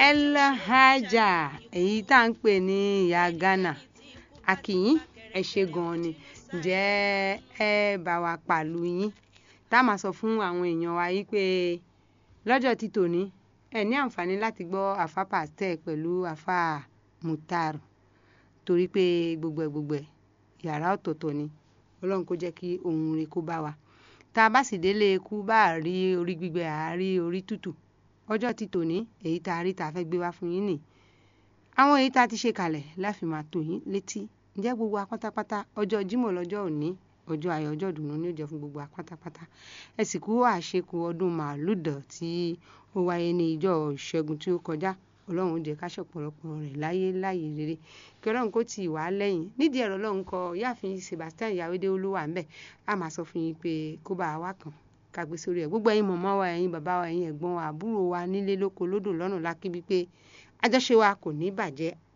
elhaja èyí tá à ń pè ní ìyá ghana akínyìn ẹ ṣe gan-an ni ǹjẹ́ ẹ bá wa pàlú yín tá a máa sọ fún àwọn èèyàn wa yìí pé lọ́jọ́ ti tòní ẹ ní àǹfààní láti gbọ́ àfa pàstẹ́ pẹ̀lú àfa mutar torí pé gbogbo ẹ̀ gbogbo ẹ̀ yàrá ọ̀tọ̀ọ̀tọ̀ ni ọlọ́run kó jẹ́ kí ohun rẹ̀ kó bá wa tá a bá sì délé ikú bá a rí orí gbígbẹ à á rí orí tútù ọjọ́ ti tòní èyí tá a rí tá a fẹ́ gbé wá fún yín nì àwọn èyí tá a ti ṣe kalẹ̀ láfi máa tò yín létí ǹjẹ́ gbogbo wa pátápátá ọjọ́ jímọ̀ lọ́jọ́ òní ọjọ́ ayọ̀ ọjọ́ ìdùnnú ní ó jẹ́ fún gbogbo wa pátápátá ẹ sì kú àṣekù ọdún màálùdọ̀ tí ó wáyé ní ìjọ ìṣẹ́gun tí ó kọjá ọlọ́run ó jẹ́ ká ṣọ̀pọ̀lọpọ̀ rẹ̀ láyé láyé rere kí ọlọ́run kó tì wá lẹ́yìn nídìí ẹ̀rọ ọlọ́run kọ yáàfin Sebastian Yàwédé olúwa ńbẹ a máa sọ fún yín pé kó bá wa kàn ká gbé sórí ẹ̀ gbogbo ẹ̀yin mọ̀mọ́ wa ẹ̀yin bàbá wa ẹ̀yin ẹ̀gbọ́n wa àbúrò wa nílé lóko lódò lọ́nà lákíbí pé àjọṣe wa kò ní bàjẹ́